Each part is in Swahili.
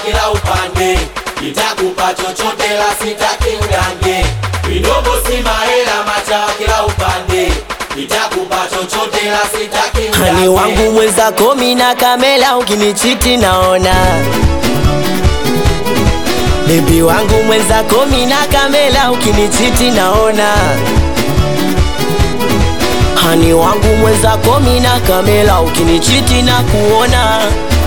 kila upande, nitakupa chochote la sitaki udange. Midogo si mahela, machawa kila upande, nitakupa chochote la sitaki udange. Hani wangu mwenzako mina kamela ukinichiti naona Bebi wangu mwenzako mina kamela ukinichiti naona Hani wangu mwenzako mina kamela ukinichiti na kuona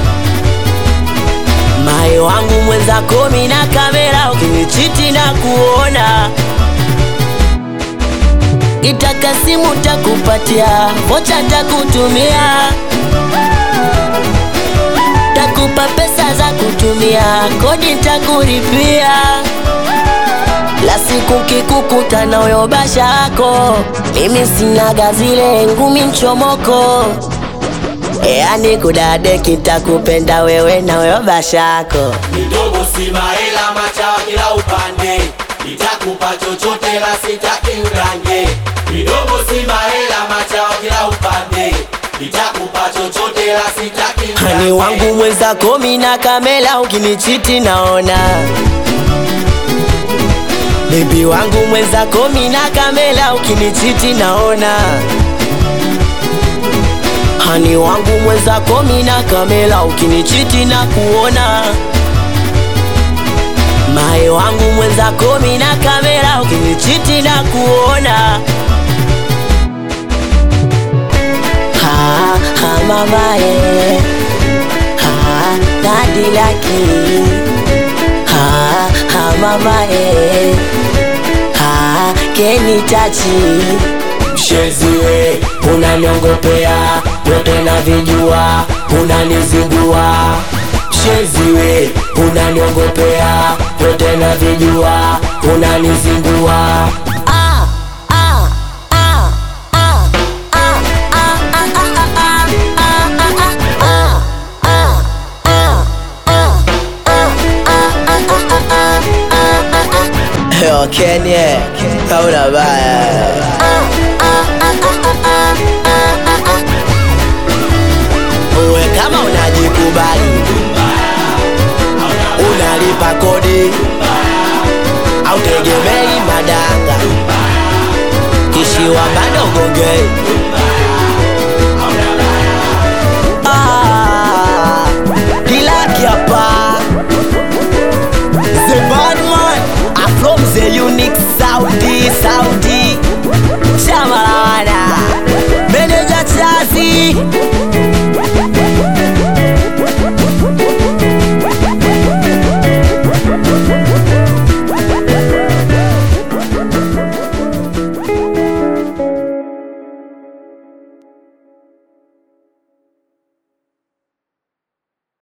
Mae wangu mwenzako mina kamela ukinichiti na kuona Itaka simu takupatia, vocha takutumia, takupa pesa za kutumia, kodi takuripia. La siku kikukuta na uyo basha yako, mimi sinaga zile ngumi mchomoko, yani kudade kitakupenda wewe na uyo basha yako. Midogo si mahela, machawa kila upande, nitakupa chochote la sitaki udange. Midogo si mahela, machawa kila upande, nitakupa chochote la sitaki udange. Hani wangu mwenzako mina kamela ukinichiti naona Bebi wangu mwenzako mina kamela ukinichiti naona Hani wangu mwenzako mina kamela ukinichiti na kuona Mae wangu mwenzako mina kamela ukinichiti na kuona Ha ha mamae Ha dadi laki Ha ha mamae Ha keni tachi Msheziwe unaniongopea yote na vijua unanizingua Msheziwe unaniongopea yote na vijua unanizingua ah, ah, ah, ah, ah, ah, ah, ah, ah, Yo, Kenya, hauna baya. Uwe kama unajikubali, unalipa kodi, au tegemei madanga, kishiwa bado gongei